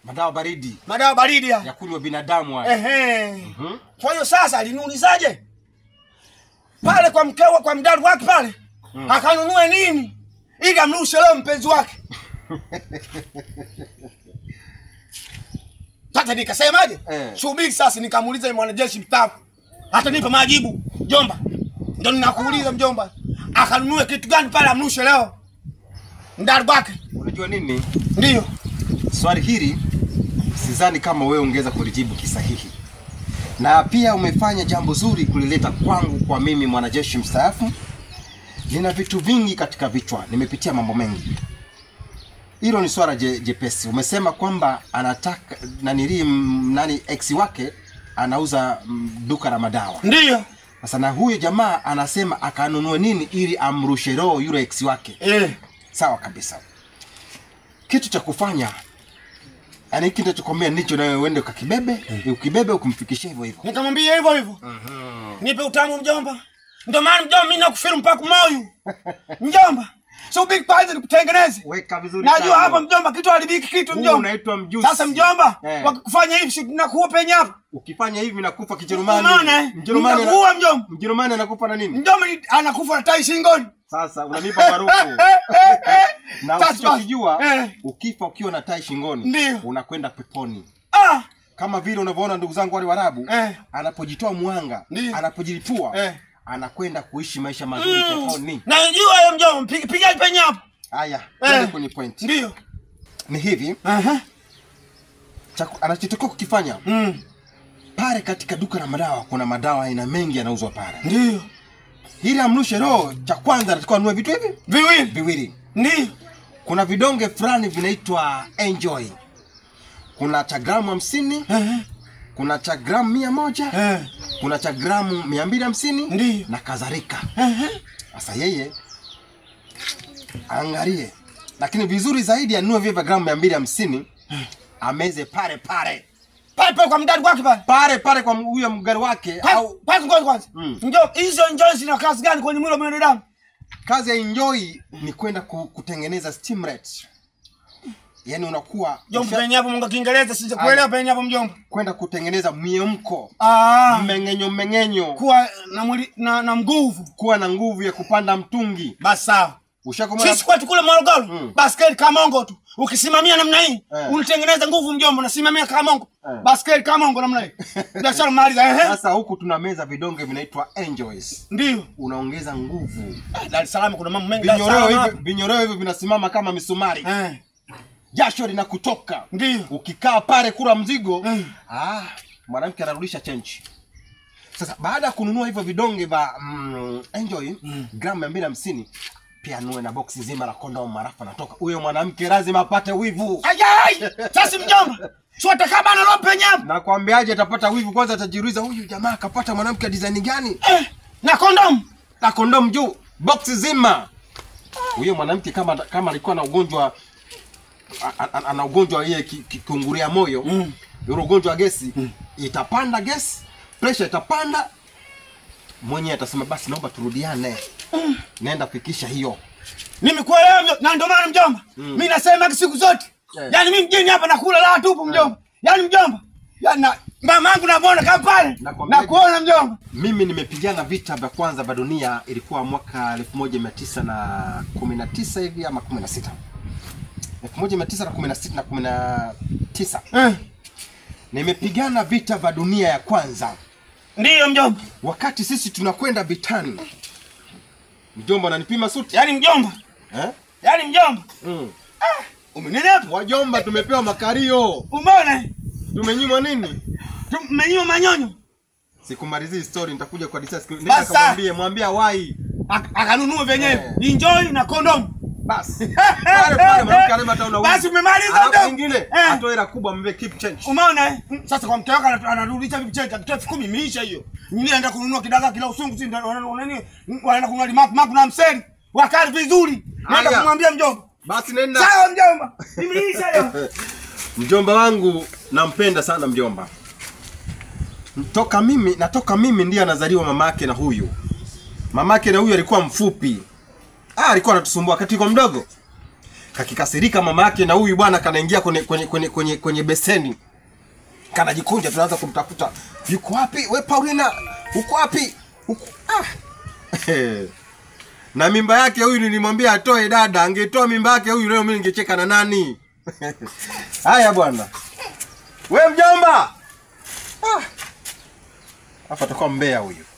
Madawa baridi madawa baridi ya haya. kunywa binadamu haya. Ehe. Mhm. Kwa hiyo sasa aliniulizaje pale kwa mkewe, kwa mdadu wake pale akanunue nini ili amrushe leo mpenzi wake. Sasa nikasemaje? Eh. Subiri sasa, nikamuuliza yule mwanajeshi mstaafu, atanipa majibu. Mjomba, ndio ninakuuliza mjomba, akanunue kitu gani pale amrushe leo mdadu wake? Unajua nini? Ndio Swali hili sidhani kama wewe ungeweza kulijibu kisahihi, na pia umefanya jambo zuri kulileta kwangu, kwa mimi mwanajeshi mstaafu. Nina vitu vingi katika vichwa, nimepitia mambo mengi. Hilo ni swala je, jepesi. Umesema kwamba anataka nanili m- nani ex wake anauza mm, duka la madawa. ndio Sasa na huyo jamaa anasema akanunue nini ili amrushe roho yule ex wake. eh. Sawa kabisa. Kitu cha kufanya yani hiki nitachokwambia ndicho nawe uende ukakibebe, ukibebe ukumfikishia hivyo hivyo. Nikamwambia hivyo hivyo. Nipe utamu mjomba. Ndio maana mjomba mimi nakufiru mpaka moyo. Mjomba. So big kwanza nikutengeneze. Weka vizuri. Najua sana. hapa mjomba kitu haribiki kitu Huu mjomba. unaitwa mjusi. Sasa mjomba, Eh. wakikufanya hivi si nakuwa penye hapa. Ukifanya hivi nakufa Kijerumani. Unaona eh? Mjerumani ana- Nitakuua mjomba. Mjerumani anakufa na nini? Mjomba ni- anakufa na tai shingoni. Sasa unanipa baruku. na Sasa usichokijua eh. ukifa ukiwa na tai shingoni Ndio. unakwenda peponi. Ah, Kama vile unavyoona ndugu zangu wale Waarabu Eh. anapojitoa mwanga, Ndio. anapojilipua Eh. anakwenda kuishi maisha mazuri peponi. najua hiyo mjomba. Piga piga penye hapo. Haya, Eh. twende kwenye point. Ndio. Ni hivi, Aha. cha- anachotakiwa kukifanya Mm. pale katika duka la madawa, kuna madawa aina mengi yanauzwa pale. Ndio. Ili amrushe roho, cha kwanza anatakiwa anunue vitu hivi Viwili. viwili. Ndio. Kuna vidonge fulani vinaitwa Enjoy, kuna cha gramu hamsini, Aha. kuna cha gramu mia moja, Eh. kuna cha gramu mia mbili hamsini Ndio. na kadhalika. Aha. Sasa yeye angalie, lakini vizuri zaidi anunue vile vya gramu mia mbili hamsini ameze pale pale Pale pale kwa mdadu wake pale. pale pale kwa huyo mgari wake au Paki ngoja kwanza. Mm. Njoo hizo njoo zina kazi gani kwenye mwili wa binadamu? kazi ya enjoy ni kwenda ku, kutengeneza stimulate yaani unakuwa Jomba usha- penye hapo Mungu Kiingereza sija kuelewa penye hapo mjomba. kwenda kutengeneza miemko Ah. mmeng'enyo mmeng'enyo Kuwa na mwili na, na nguvu. kuwa na nguvu ya kupanda mtungi Basi sawa. ushakomana Sisi kwetu kule Morogoro, Mm. baskeli kamongo tu. Ukisimamia namna hii, Eh. unatengeneza nguvu mjomba, unasimamia kamongo. Eh. Baskeli kamongo namna hii. Biashara maliza ehe. sasa huku tuna meza vidonge vinaitwa enjoys Ndio. unaongeza nguvu Dar es Salaam kuna mambo mengi. Dar es vinyoreo Salaam hivyo vinyoreo hivyo vinasimama kama misumari hapa. Eh. jasho linakutoka Ndio. ukikaa pale kula mzigo Mm. ah, mwanamke anarudisha chenchi sasa baada ya kununua hivyo vidonge vya mm, enjoy mm. gramu mia mbili hamsini pia nue na boksi zima la kondomu marafu anatoka huyo mwanamke lazima apate wivu Ayai! Sasa mjomba. Sio atakaba na lope nyama. nakwambiaje atapata wivu kwanza atajiuliza huyu jamaa akapata mwanamke wa design gani Eh. Na kondomu. na kondomu juu boksi zima huyo mwanamke kama kama alikuwa na ugonjwa a- a- ana ugonjwa yeye ki- ki- kiungulia moyo Mm. yule ugonjwa wa gesi itapanda gesi pressure itapanda mwenyewe atasema basi naomba turudiane naenda fikisha hiyo Nimekuelewa mjomba. Na ndio maana mjomba. Mimi nasema siku zote. Eh. Yaani mimi mjini hapa nakula la tupu mjomba. Yaani mjomba. Yaani na mama yangu namuona kama pale. Nakwambia- Nakuona mjomba. mimi nimepigana vita vya kwanza vya dunia ilikuwa mwaka 1919 hivi ama 16 1916 na 19 Eh. nimepigana vita vya dunia ya kwanza Ndiyo mjomba. wakati sisi tunakwenda vitani mjomba unanipima suti Yaani mjomba. eh? Yaani mjomba. mm. Umenenepa. wajomba tumepewa makario Umeona? tumenyimwa nini Tumenyima manyonyo. sikumalizii story nitakuja kwa discuss Basa. nenda kamwambie mwambie wai Ak- Akanunua venyewe. Eh. Enjoy na kondomu. basi pale pale mwanamke anasema hata una wivu. Basi umemaliza Alafu mjomba. nyingine Eh. atoe hela kubwa mbe keep change Umeona eh? Sasa kwa mke wako anatu- anarudisha vipi cheki akitoa elfu kumi imeisha hiyo. Nyingine anaenda kununua kidagaa kila usungu si ndio wana- nini? Wanaenda kununua limaku maku na mseli. Wakali vizuri. Naenda Haya. kumwambia mjomba. basi nenda Sawa mjomba. Imeisha hiyo. mjomba wangu nampenda sana mjomba toka mimi natoka mimi ndiye anazaliwa mamake na huyu mamake na huyu alikuwa mfupi ah, alikuwa anatusumbua wakati kwa mdogo kakikasirika mama yake na huyu bwana kanaingia kwenye kwenye kwenye kwenye, kwenye beseni kanajikunja tunaanza kumtafuta yuko wapi we paulina uko wapi uko ah. na mimba yake huyu nilimwambia atoe dada angetoa mimba yake huyu leo mimi ningecheka na nani haya bwana we mjomba ah. hapa atakuwa mbea huyu